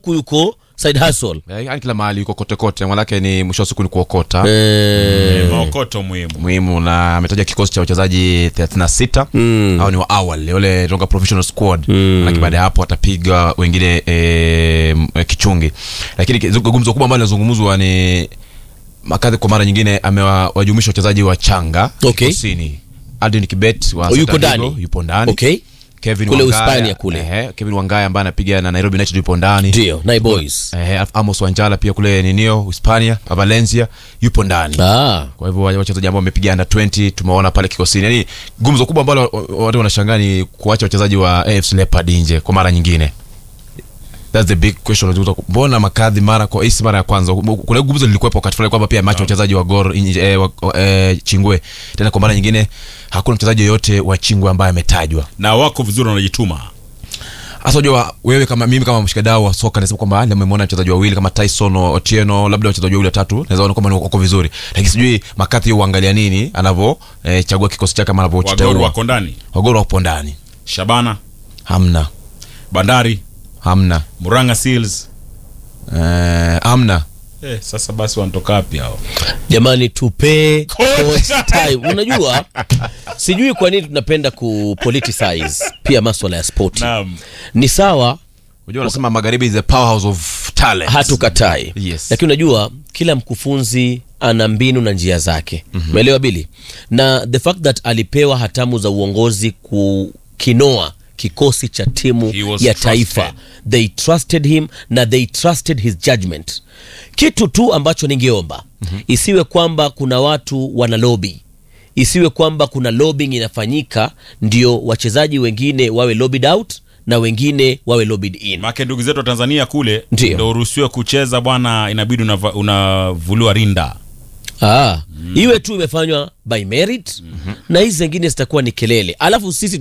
huku yuko side hustle Eh, yaani kila mahali yuko kote kote manake ni mwisho wa siku ni kuokota eh, maokoto muhimu muhimu na ametaja kikosi cha wachezaji 36 mm. au ni wa awali ule tonga professional squad mm. manake baada ya hapo atapiga wengine e, kichungi lakini kizu- gumzo kubwa ambalo linazungumzwa ni makadhi kwa mara nyingine amewajumuisha wachezaji wa changa Okay. kikosini Aldin Kibet wa Oh, yuko Celta Vigo ndani? yupo ndani okay Kevin Kule Wangaya, Uhispania kule. ehe, Kevin Wangaya ambaye anapiga na Nairobi United yupo ndani ndio nai boys Ehe, alafu Amos Wanjala pia kule ninio Hispania Valencia yupo ndani ah. kwa hivyo wale wachezaji ambao wamepiga under 20 tumewaona pale kikosini yani gumzo kubwa ambalo watu wanashangaa ni kuacha wachezaji wa AFC Leopard nje kwa mara nyingine That's the big question unajua mbona makadhi mara kwa hii si mara ya kwanza kuna gumzo lilikuwepo wakati fulani kwamba pia macho wachezaji wa Gor nje eh, wa, eh, Chingwe tena kwa mara nyingine hakuna mchezaji yoyote wa Chingwe ambaye ametajwa na wako vizuri wanajituma hasa unajua wewe kama mimi kama mshikadau wa soka nasema kwamba ndio umemwona wachezaji wawili kama Tyson Otieno labda wachezaji wawili watatu naweza ona kwamba ni wako vizuri lakini sijui makati uangalia nini anavyo eh, chagua kikosi chake kama wagoro anavyochagua wako ndani wagoro wapo ndani shabana hamna bandari hamna muranga seals eh, hamna eh, sasa basi wanatoka wapi hao jamani tupe coach time unajua sijui kwa nini tunapenda kupoliticize pia maswala ya spoti naam ni sawa unajua wanasema magharibi is the powerhouse of talent hatukatai Yes. lakini unajua kila mkufunzi ana mbinu na njia zake umeelewa bili na the fact that alipewa hatamu za uongozi kukinoa kikosi cha timu He was ya trusted. taifa they trusted him na they trusted his judgment kitu tu ambacho ningeomba isiwe kwamba kuna watu wana lobi isiwe kwamba kuna lobbying inafanyika ndio wachezaji wengine wawe lobbied out na wengine wawe lobbied in make ndugu zetu wa tanzania kule Ndio. ndo uruhusiwe kucheza bwana inabidi unava- unavuliwa rinda Ah, iwe tu imefanywa by merit na hizi zingine zitakuwa ni kelele alafu sisi